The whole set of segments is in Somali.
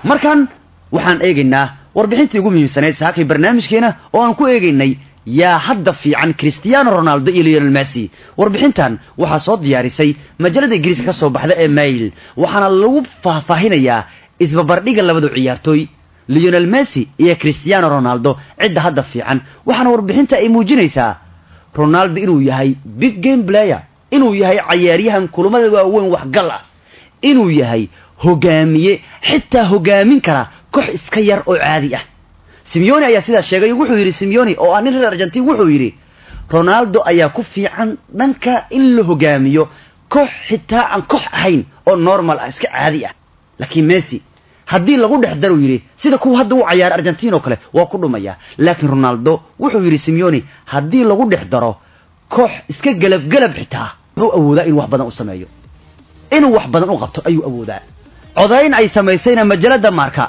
markan waxaan eegaynaa warbixintii ugu muhiimsanayd saakay barnaamijkeena oo aan ku eegaynay yaa hadda fiican cristiano ronaldo iyo leonel messi warbixintan waxaa soo diyaarisay majalada ingiriiska ka soo baxda ee mail waxaana lagu faahfaahinayaa isbabardhiga labadu ciyaartooy leonel messi iyo cristiano ronaldo cidda hadda fiican waxaana warbixinta ay muujinaysaa ronaldo inuu yahay big game player inuu yahay cayaaryahan kulamada waaweyn waxgal ah inuu yahay hogaamiye xitaa hogaamin kara koox iska yar oo caadi ah simeoni ayaa sidaas sheegay wuxuu yidhi simeoni oo ah nin reer argentin wuxuu yidhi ronaldo ayaa ku fiican dhanka in la hogaamiyo koox xitaa aan koox ahayn oo normal ah iska caadi ah laakiin messi haddii lagu dhex daruu yidhi sida kuwa hadda u cayaara argentin oo kale waa ku dhumaya laakiin ronaldo wuxuu yidhi simeoni haddii lagu dhex daro koox iska gelabgelab xitaa wuxuu awoodaa inuu wax badan u sameeyo inuu wax badan u qabto ayuu awoodaa codayn ay samaysayna majalada marka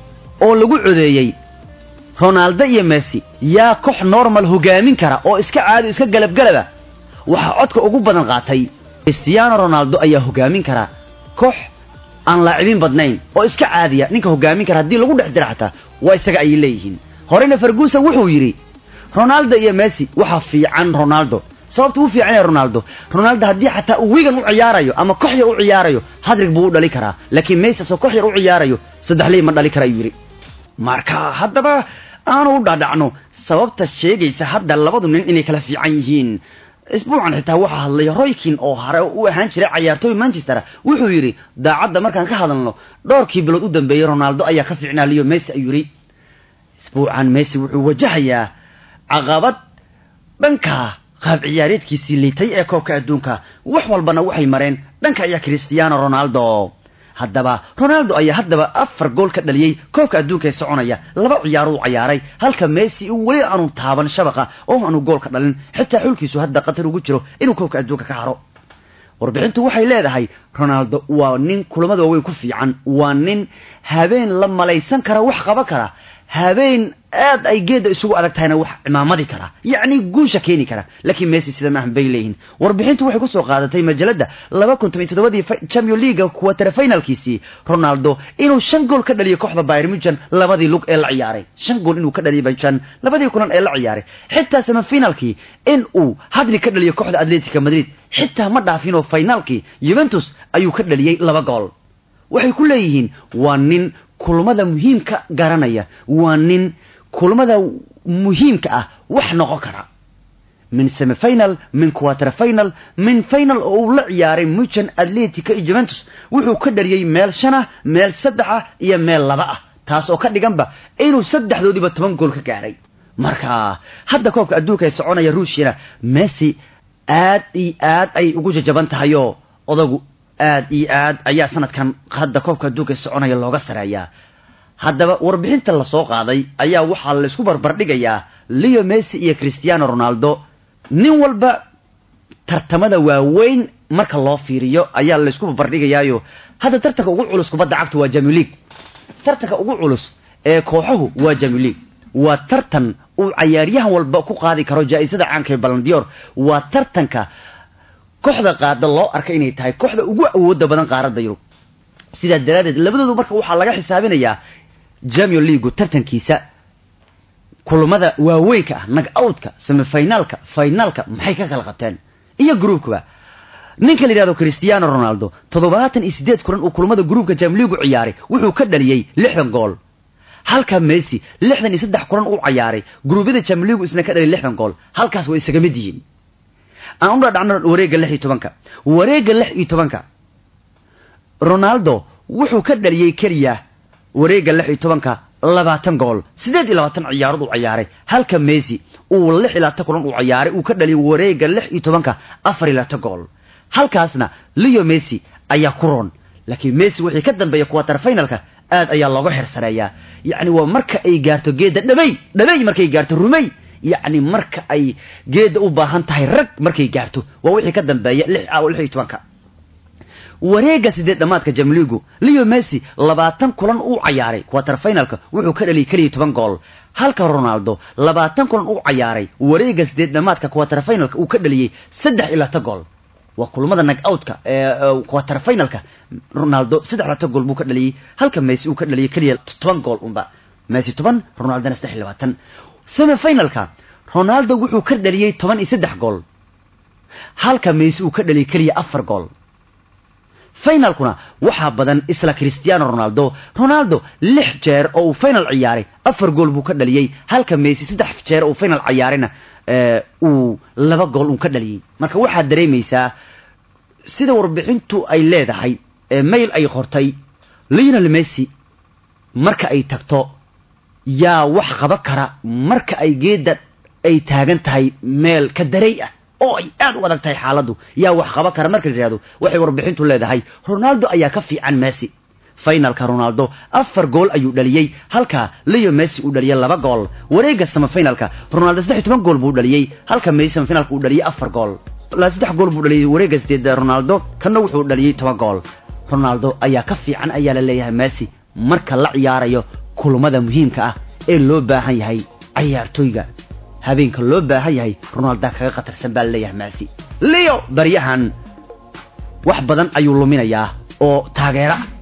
oo lagu codeeyey ronaldo iyo messi yaa koox normal hogaamin kara oo iska caadi iska galabgalaba waxaa codka ugu badan qaatay cristiano ronaldo ayaa hogaamin kara koox aan laacibiin badnayn oo iska caadiya ninka hogaamin kara haddii lagu dhex dira xataa waa isaga ayay leeyihiin horeyna ferguson wuxuu yidhi ronaldo iyo messi waxaa fiican ronaldo sababta uu fiican yahay ronaldo ronaldo haddii xataa uu wigan u ciyaarayo ama koox yar u ciyaarayo hadrig buu u dhali karaa laakiin messi asoo koox yar u ciyaarayo saddex ley ma dhali kara ayuu yidhi marka haddaba aanu u dhadhacno sababta sheegaysa hadda labadu nin inay kala fiican yihiin isbuucan xitaa waxaa hadlay roykin oo hore u ahaan jiray cayaartooy manchester wuxuu yidhi daacadda markaan ka hadalno dhowrkii bilood u dambeeyey ronaldo ayaa ka fiicnaa liyo messi ayuu yidhi isbuucan messi wuxuu wajahayaa caqabad dhanka qaab ciyaareedkiisii liitay ee koobka adduunka wax walbana waxay mareen dhanka ayaa cristiano ronaldo haddaba ronaldo ayaa haddaba afar gool ka dhaliyey koobka adduunka ee soconaya laba ciyaaruu cayaaray halka messi uu weli aanu taaban shabaqa oo aanu gool ka dhalin xitaa xulkiisu hadda qatar ugu jiro inuu koobka adduunka ka haro warbixintu waxay leedahay ronaldo waa nin kulamada waaweyn ku fiican waa nin habeen la malaysan kara wax qaban kara habeen aad ay geedda isugu adag tahayna wax cimaamadi kara yacni guusha keeni kara laakiin messi sida maahan bay leeyihin warbixintu waxay kusoo qaadatay majalada laba kun toban iyo toddobadii champion leaga quarter finalkiisii ronaldo inuu shan gool ka dhaliyo kooxda bayern munchen labadii lug ee la ciyaaray shan gool inuu ka dhaliyo bayern labadii kulan ee la ciyaaray xitaa semifinalkii in uu hadri ka dhaliyo kooxda atletica madrid xitaa ma dhaafinoo finaalkii juventus ayuu ka dhaliyey laba gool waxay ku leeyihiin waa nin kulmada muhiimka garanaya waa nin kulmada muhiimka ah wax noqon kara min semifinal min quarter final min final oo uu la ciyaaray muchen atletica iyo juventus wuxuu ka dhariyey meel shan ah meel saddex ah iyo meel laba ah taas oo ka dhiganba inuu saddexdoodiiba toban gool ka gaaray marka hadda koobka adduunka ee soconaya ruushiyana messi aad iyo aad ayay ugu jajaban tahayoo odagu aad iyo aad ayaa sanadkan hadda koobka adduunka soconaya looga sareeyaa haddaba warbixinta lasoo qaaday ayaa waxaa laysku barbardhigayaa leo messi iyo cristiano ronaldo nin walba tartamada waaweyn marka loo fiiriyo ayaa laysku barbardhigayaayo hadda tartanka ugu culus kubadda cagta waa jamil league tartanka ugu culus ee kooxuhu waa jamil league waa tartan uu cayaaryahan walba ku qaadi karo jaa-isada caanka ee balandior waa tartanka kooxda qaada loo arka inay tahay kooxda ugu awooda badan qaaradda yurub sidaa daraaddeed labadoodu marka waxaa laga xisaabinayaa jamion leagu tartankiisa kulamada waaweynka ah nag outka semifinaalka finaalka maxay ka kala qabteen iyo groupkaba ninka la yidhahdo cristiano ronaldo toddobaatan iyo siddeed kulan uu kulamada groupka jamion leagu ciyaaray wuxuu ka dhaliyey lixdan gool halka messi lixdan iyo saddex kulan uu cayaaray gruubyada jamion leagu isna ka dhaliyay lixdan gool halkaas way isaga mid yihiin aan u dhadhacno wareegga lix iyo tobanka wareegga lix iyo tobanka ronaldo wuxuu ka dhaliyey keliya wareegga lix iyo tobanka labaatan gool siddeed iyo labaatan ciyaarood uu cayaaray halka messi uu lix iyo labaatan kulan uu cayaaray uu ka dhaliyay wareegga lix iyo tobanka afar iyo labaatan gool halkaasna leo messi ayaa ku roon laakiin messi wixii ka dambeeya quarter finalka aad ayaa looga xirsareeyaa yacni waa marka ay gaarto geedda dhamay dhamay markay gaarto rumay yacni marka ay geedda u baahan tahay rag markay gaarto waa wixii ka dambeeya lix lix iyo tobanka wareegga sideed dhamaadka jamligu leo messi labaatan kulan uu cayaaray quarter finalka wuxuu ka dhaliyay keliya toban gool halka ronaldo labaatan kulan uu cayaaray wareegga sideed dhamaadka quarter finalka uu ka dhaliyey saddex iyo labaatan gool waa kulmada nag outka ee quarter finalka ronaldo saddexlaatan gool buu ka dhaliyey halka messi uu ka dhaliyey keliya toban gool unba messi toban ronaldona saddex iyo labaatan semi finalka ronaldo wuxuu ka dhaliyey toban iyo saddex gool halka messi uu ka dhaliyey keliya afar gool finalkuna waxaa badan isla cristiano ronaldo ronaldo lix jeer oo uu final ciyaaray afar gool buu ka dhaliyey halka messi saddex jeer oo final ciyaarayna uu laba gool un ka dhaliyey marka waxaad dareemaysaa sida warbixintu ay leedahay mail ay qortay lionel messi marka ay tagto yaa wax qaba kara marka ay geedda ay taagan tahay meel ka daray ah oo ay aad u adag tahay xaaladdu yaa wax qaba kara marka la yidhahdo waxay warbixintu leedahay ronaldo ayaa ka fiican messi finalka ronaldo afar gool ayuu dhaliyey halka leo messi uu dhaliyey laba gool wareegga samafinalka ronaldo saddex iyo toban gool buu dhaliyey halka messi samafinalka uu dhaliyey afar gool saddex gool buu dhaliyey wareegga sideed ronaldo kanna wuxuu dhaliyey toban gool ronaldo ayaa ka fiican ayaa la leeyahay messi marka la ciyaarayo kulmada muhiimka ah ee loo baahan yahay cayaartooyga habeenka loo baahan yahay ronalda kaga khatarsan baa laleeyahay messi leo baryahan wax badan ayuu luminayaa oo taageero ah